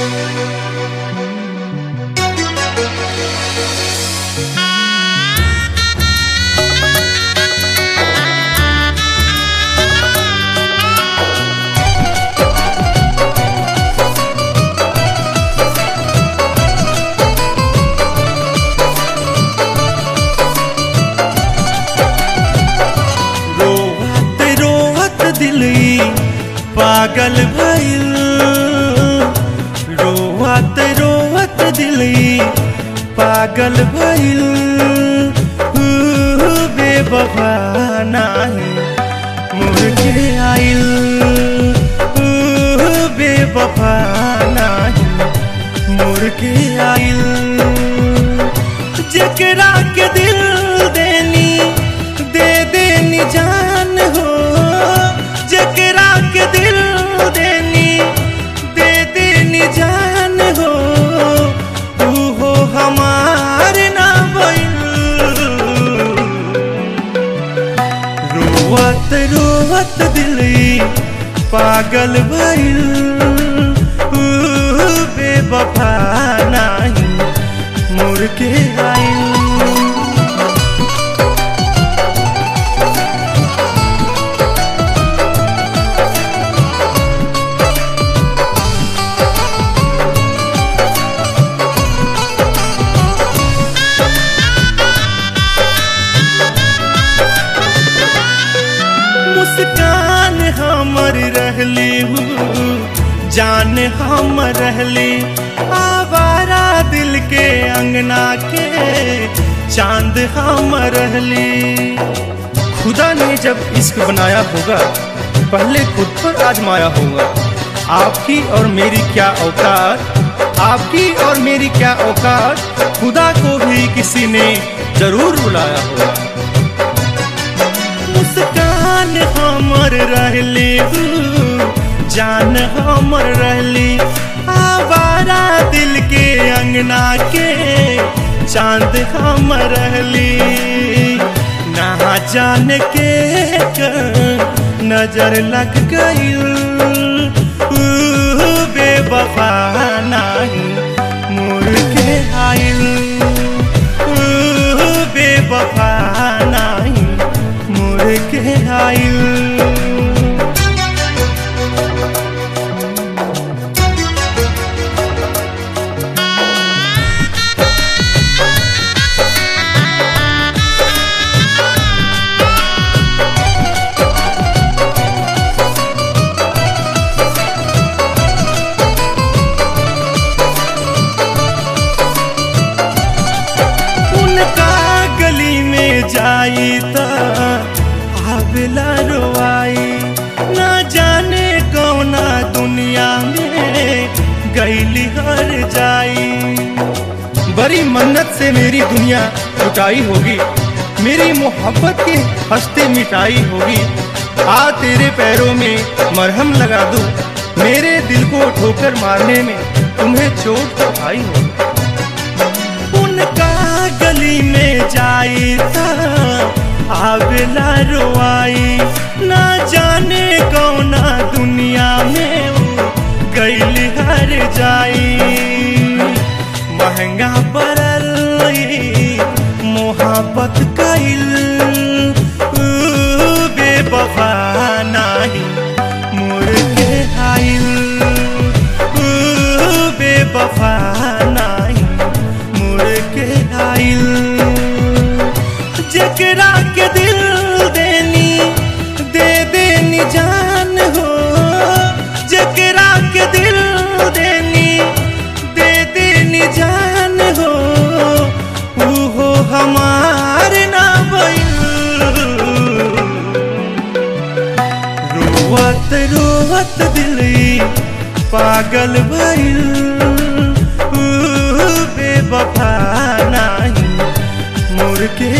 रोवत रोवत दिलई पागल भइल रोवत रोवत दिलई पागल भइल हू, बेवफा नाही मुर्गे आइल हू, बेवफा नाही मुर्गे आइल जेकरा के दिल देनी दे देनी जान हो जेकरा के दिल देनी दे देनी जान हो तू हो हमार ना बइल रोवत रोवत दिलई पागल भइल ऊ, बेवफा नाही मुर्गे आइल मुस्कान हमर रहली हूँ जान हम रहली आवारा दिल के अंगना के चांद हम रहली खुदा ने जब इश्क बनाया होगा पहले खुद पर आजमाया होगा आपकी और मेरी क्या औकात आपकी और मेरी क्या औकात खुदा को भी किसी ने जरूर बुलाया होगा मुस्कान हमर रहली हूँ जान हमर रहली आवारा दिल के अंगना के चांद हम रहली ना जान के कर नजर लग गई बेवफा नाही मुर्गे आइल ऊ, बेवफा नाही मुर्गे आइल उनका गली में जाई त आवेला रोआई ना जाने कौना दुनिया में गईली हर जाई बड़ी मन्नत से मेरी दुनिया लुटाई होगी मेरी मोहब्बत की हस्ती मिटाई होगी आ तेरे पैरों में मरहम लगा दूं मेरे दिल को ठोकर मारने में तुम्हें चोट तो आई होगी उनका गली में जाई त आवेला रोआई ना जाने कौना दुनिया में वो गईली हर जाई महंगा पड़ल ई मोहब्बत कइल ऊ, बेवफा नाही मुर्गे आइल ऊ, बेवफा नाही मुर्गे आइल जेकरा के दिल देनी दे देनी जान हो जेकरा के दिल देनी दे देनी जान हो ऊ हो हमार ना बइल रोवत रोवत दिलई पागल भइल ऊ, बेवफा नाही मुर्गे